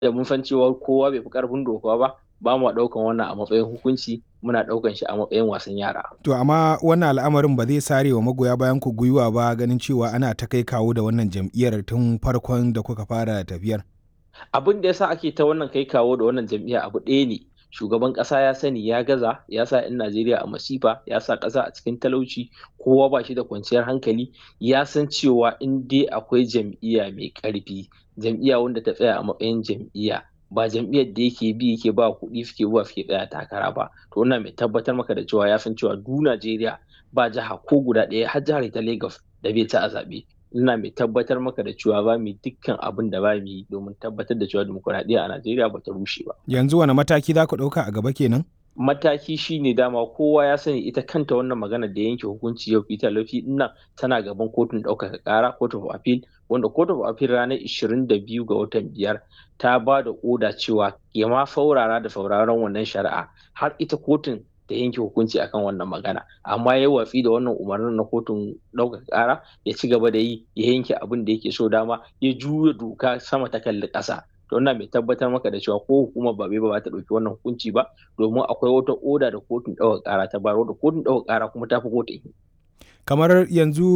da mun san cewa kowa bai fi karfin doka ba ba mu ɗaukan wannan a matsayin hukunci muna ɗaukan shi a matsayin wasan yara. To amma wannan al'amarin ba zai sare wa magoya bayan ku gwiwa ba ganin cewa ana ta kai kawo da wannan jam'iyyar tun farkon da kuka fara tafiyar. Abin da yasa ake ta wannan kai kawo da wannan jam'iyya abu ɗaya ne shugaban ƙasa ya sani ya gaza ya sa 'yan Najeriya a masifa ya sa ƙasa a cikin talauci kowa ba shi da kwanciyar hankali ya san cewa in dai akwai jam'iyya mai ƙarfi jam'iyya wanda ta tsaya a matsayin jam'iyya ba jam'iyyar da yake bi yake ba kuɗi suke zuwa suke tsaya takara ba to wannan mai tabbatar maka da cewa ya san cewa du Najeriya ba jiha ko guda ɗaya har jihar ta Lagos da bai ci a zaɓe ina mai tabbatar maka da cewa ba mu dukkan abin da ba mu yi domin tabbatar da cewa dimokuraɗiyya a Najeriya ba ta rushe ba. Yanzu wani mataki za ku ɗauka a gaba kenan? Mataki shi ne dama kowa ya sani ita kanta wannan magana da yanke hukunci yau Peter Lafi nan tana gaban kotun ɗaukaka ƙara Court of Appeal wanda Court of Appeal ranar 22 ga watan biyar ta ba da oda cewa ya ma faurara da sauraron wannan shari'a har ita kotun da yanke hukunci akan wannan magana amma ya watsi da wannan umarnin na kotun ɗaukaka ƙara ya ci gaba da yi ya yanke abin da yake so dama ya juya doka sama ta kalli ƙasa to ina mai tabbatar maka da cewa ko hukumar ba ba ta ɗauki wannan hukunci ba domin akwai wata oda da kotun ɗaukaka ƙara ta bayar da kotun ɗaukaka ƙara kuma ta fi kotun kamar yanzu